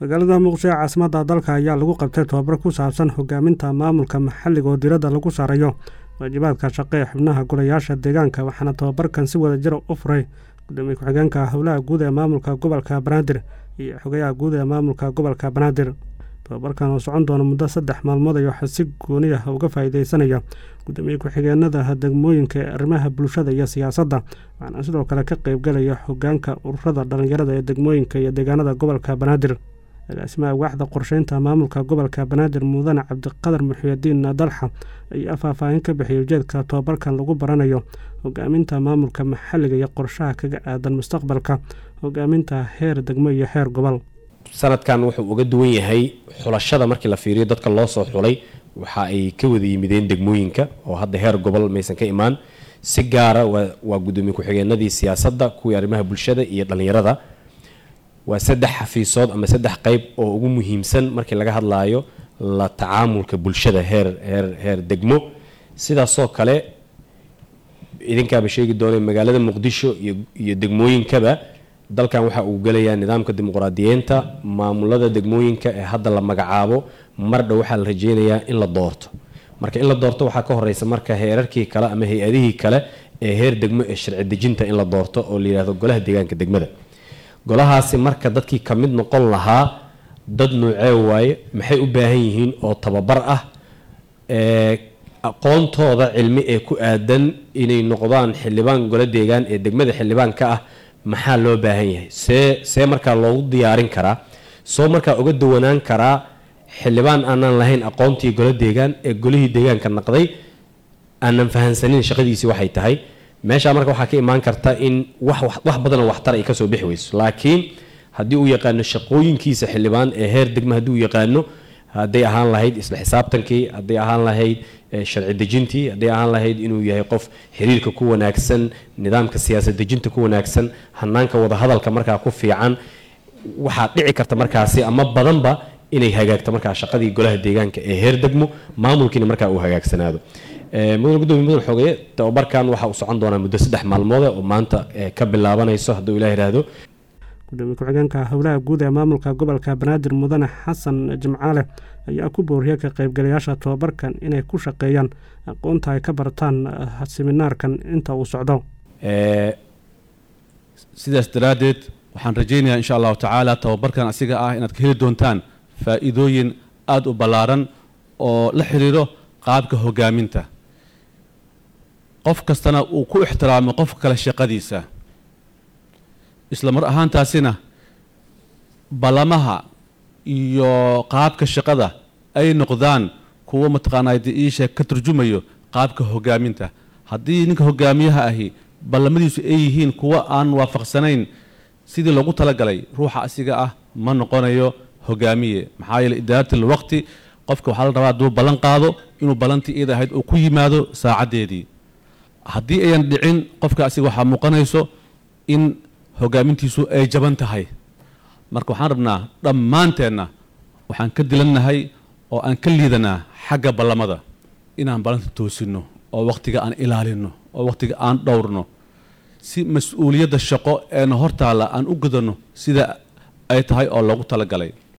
magaalada muqdisho ee caasimadda dalka ayaa lagu qabtay tobabar ku saabsan hogaaminta maamulka maxalliga oo diiradda lagu saarayo waajibaadka shaqo ee xubnaha golayaasha deegaanka waxaana tobabarkan si wada jira u furay gudoomiye ku-xigeenka howlaha guud ee maamulka gobolka banaadir iyo xogayaha guud ee maamulka gobolka banaadir tobabarkan oo socon doona muddo saddex maalmood ayaa waxaa si gooni ah uga faa'iideysanaya gudoomiye ku-xigeenada degmooyinka ee arrimaha bulshada iyo siyaasadda waxaana sidoo kale ka qeybgalaya hogaanka ururada dhallinyarada ee degmooyinka iyo deegaanada gobolka banaadir agaasimaha waaxda qorsheynta maamulka gobolka banaadir mudane cabdiqadar muxiyadiin dalxa ayaa faahfaahin ka bixiyay ujeedka tobabarkan lagu baranayo hogaaminta maamulka maxalliga iyo qorshaha kaga aadan mustaqbalka hogaaminta heer degmo iyo heer gobol sanadkan wuxuu uga duwan yahay xulashada markii la fiiriyo dadka loo soo xulay waxa ay ka wada yimideen degmooyinka oo hadda heer gobol maysan ka imaan si gaara waa gudoomiye ku-xigeenadii siyaasadda kuwii arrimaha bulshada iyo dhallinyarada waa saddex xafiisood ama saddex qeyb oo ugu muhiimsan markii laga hadlaayo la tacaamulka bulshada heer heer heer degmo sidaasoo kale idinkaaba sheegi doonay magaalada muqdisho iyo iyo degmooyinkaba dalkan waxa uu gelayaa nidaamka dimuqraadiyeenta maamulada degmooyinka ee hadda la magacaabo mar dhow waxaa la rajeynayaa in la doorto marka in la doorto waxaa ka horeysa marka heerarkii kale ama hay-adihii kale ee heer degmo ee sharci dejinta in la doorto oo la yidhahdo golaha deegaanka degmada golahaasi marka dadkii ka mid noqon lahaa dad noocee waaye maxay u baahan yihiin oo tababar ah aqoontooda cilmi ee ku aadan inay noqdaan xildhibaan golo deegaan ee degmada xildhibaan ka ah maxaa loo baahan yahay see see markaa loogu diyaarin karaa soo markaa uga dawanaan karaa xildhibaan aanaan lahayn aqoontii golo deegaan ee golihii deegaanka naqday aanan fahansanin shaqadiisii waxay tahay meeshaa marka waxaa ka imaan karta in wax wax badanoo waxtar ay kasoo bixi weyso laakiin haddii uu yaqaano shaqooyinkiisa xildhibaan ee heer degma haddii uu yaqaano hadday ahaan lahayd isla xisaabtankii hadday ahaan lahayd sharci dejintii hadday ahaan lahayd inuu yahay qof xiriirka ku wanaagsan nidaamka siyaasad dejinta ku wanaagsan hanaanka wadahadalka markaa ku fiican waxaa dhici karta markaasi ama badanba inay hagaagto markaa shaqadii golaha deegaanka ee heer degmo maamulkiina markaa uu hagaagsanaado mudan gudoomiye mudan xoogeye tababarkan waxa uu socon doonaa muddo saddex maalmood oo maanta ka bilaabanayso hadduu ilah yidhaahdo gudoomiye ku-xigeenka howlaha guud ee maamulka gobolka banaadir mudane xasan jimcaale ayaa ku booriyay ka qaybgalayaasha tobabarkan inay ku shaqeeyaan aqoonta ay ka bartaan seminaarkan inta uu socdo sidaas daraaddeed waxaan rajaynayaa insha allahu tacaala tababarkan asiga ah inaad ka heli doontaan faa'iidooyin aada u ballaaran oo la xiriiro qaabka hogaaminta qof kastana uu ku ixtiraamo qof kale shaqadiisa isla mar ahaantaasina ballamaha iyo qaabka shaqada ay noqdaan kuwo mataqaanaa iisha ka turjumayo qaabka hogaaminta haddii ninka hogaamiyaha ahi ballamadiisu ay yihiin kuwo aan waafaqsanayn sidii loogu talagalay ruuxa asiga ah ma noqonayo hogaamiye maxaa yeele idaaratil waqti qofka waxaa la rabaa hadduu ballan qaado inuu ballantii iyada ahayd uu ku yimaado saacaddeedii haddii ayan dhicin qofka asiga waxaa muuqanayso in hogaamintiisu ay jaban tahay marka waxaan rabnaa dhammaanteenna waxaan ka dilannahay oo aan ka liidanaa xagga ballamada inaan ballanta toosinno oo wakhtiga aan ilaalinno oo wakhtiga aan dhowrno si mas-uuliyadda shaqo eena hortaalla aan u gudanno sida ay tahay oo loogu talagalay